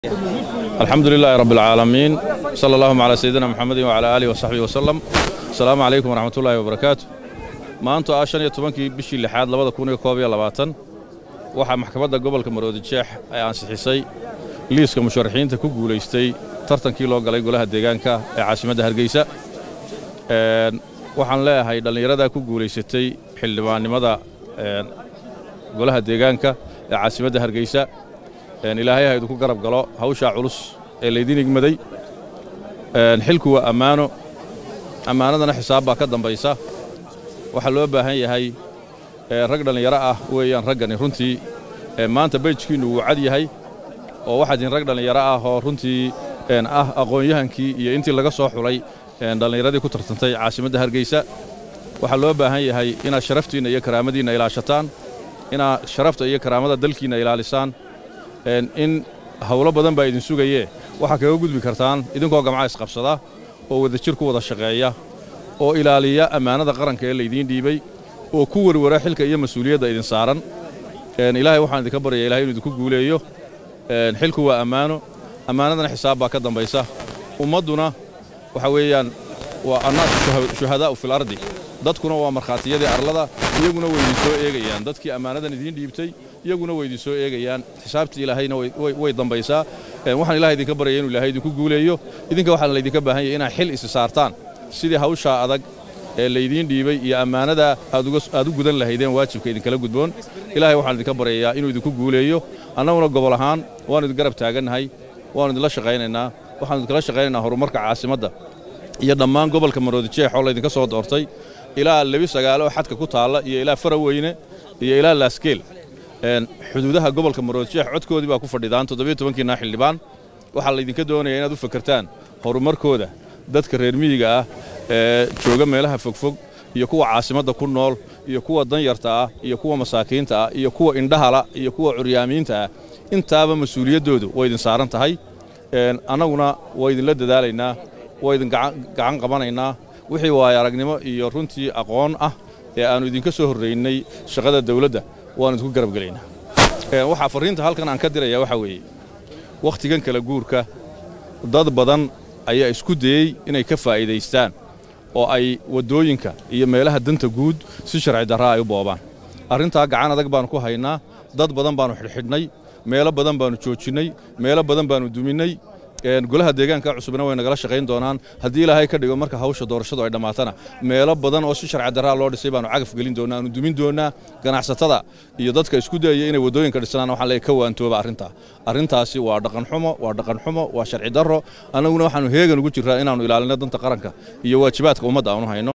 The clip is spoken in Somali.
alxamdu lilaahi rabb alcaalamiin sala allahuma calaa sayidina muxamedin wacalaa aalihi wasaxbihi wasalam asalaamu calaykum waraxmatullaahi wabarakaatu maanta ah shan iyo tobankii bishii lixaad labada kun iyo koob iyo labaatan waxaa maxkamadda gobolka maroodijeex ay ansixisay liiska musharaxiinta ku guulaystay tartankii loo galay golaha deegaanka ee caasimadda hargeysa waxaan leeyahay dhallinyaradaa ku guulaysatay xildhibaannimada golaha deegaanka ee caasimadda hargeysa ilaahay ha idinku garab galo hawshaa culus ee laydin igmaday xilku waa ammaano ammaanadana xisaab baa ka dambaysa waxaa loo baahan yahay rag dhallinyaro ah weeyaan raggani runtii maanta beyjkiinnu wuu cad yahay oo waxaad ihin rag dhallinyaro ah oo runtii ah aqoon-yahankii iyo intii laga soo xulay dhallinyaradii ku tartantay caasimadda hargeysa waxaa loo baahan yahay inaad sharaftiinna iyo karaamadiinna ilaashataan inaad sharafta iyo karaamada dalkiinna ilaalisaan in hawlo badan baa idin sugayee waxaa kaga gudbi kartaan idinkoo gamca isqabsada oo wadajir ku wada shaqeeya oo ilaaliya ammaanada qaranka ee laydiin dhiibay oo ku werwara xilka iyo mas-uuliyadda idin saaran ilaahay waxaan idinka baryaya ilahay inu idinku guuleeyo xilku waa ammaano ammaanadana xisaab baa ka dambaysa ummadduna waxa weeyaan waa annaasu shuhadaa'u fil ardi dadkuna waa markhaatiyadii arlada iyaguna way idin soo eegayaan dadkii ammaanadan idiin dhiibtay iyaguna way idin soo eegayaan xisaabtii ilaahayna way dambaysaa waxaan ilahay idinka baryaya inu ilahay idinku guuleeyo idinka waxaa laydinka baahan yahay inaad xil isi saartaan sidii hawshaa adag ee laydiin dhiibay iyo ammaanada aad u gudan lahaydeen waajibka idinkala gudboon ilahay waxaan idinka baryayaa inuu idinku guuleeyo annaguna gobol ahaan waannu idin garab taagannahay waannu idinla shaqaynaynaa waxaanu idinkala shaqaynaynaa horumarka caasimadda iyo dhammaan gobolka maroodijeex oo laydinka soo doortay ilaa lebi sagaalo oo xadka ku taalla iyo ilaa faraweyne iyo ilaa laaskeel xuduudaha gobolka maroodijeex codkoodii baa ku fadhidaan toddobiyo tobankiina xildhibaan waxaa laydinka doonaya inaad u fakertaan horumarkooda dadka reer miyiga ah ee jooga meelaha fogfog iyo kuwa caasimadda ku nool iyo kuwa danyarta ah iyo kuwa masaakiinta ah iyo kuwa indhahala iyo kuwa curyaamiinta ah intaaba mas-uuliyaddoodu way idin saaran tahay annaguna waa idinla dadaalaynaa waa idin gacan qabanaynaa wixii waayo aragnimo iyo runtii aqoon ah ee aannu idinka soo horraynay shaqada dawladda waannu idinku garabgelaynaa waxaa farriinta halkan aan ka diraya waxaa weeye wakhtigan kala guurka dad badan ayaa isku dayey inay ka faa'iidaystaan oo ay waddooyinka iyo meelaha danta guud si sharci darraa ay u boobaan arrintaa gacan adag baannu ku haynaa dad badan baannu xidhxidhnay meelo badan baannu joojinnay meelo badan baannu duminnay golaha deegaanka cusubna way nagala shaqayn doonaan haddii ilaahay ka dhigo marka hawsha doorashadu ay dhammaatana meelo badan oo si sharci darraa loo dhisay baannu cagaf gelin doonaa aanu dumin doonaa ganacsatada iyo dadka isku dayaya inay waddooyinka dhisnaan waxaan leeyahay ka waantooba arrintaa arrintaasi waa dhaqanxumo waa dhaqanxumo waa sharci darro annaguna waxaannu heegan ugu jirraa inaannu ilaalino danta qaranka iyo waajibaadka ummadda aanu hayno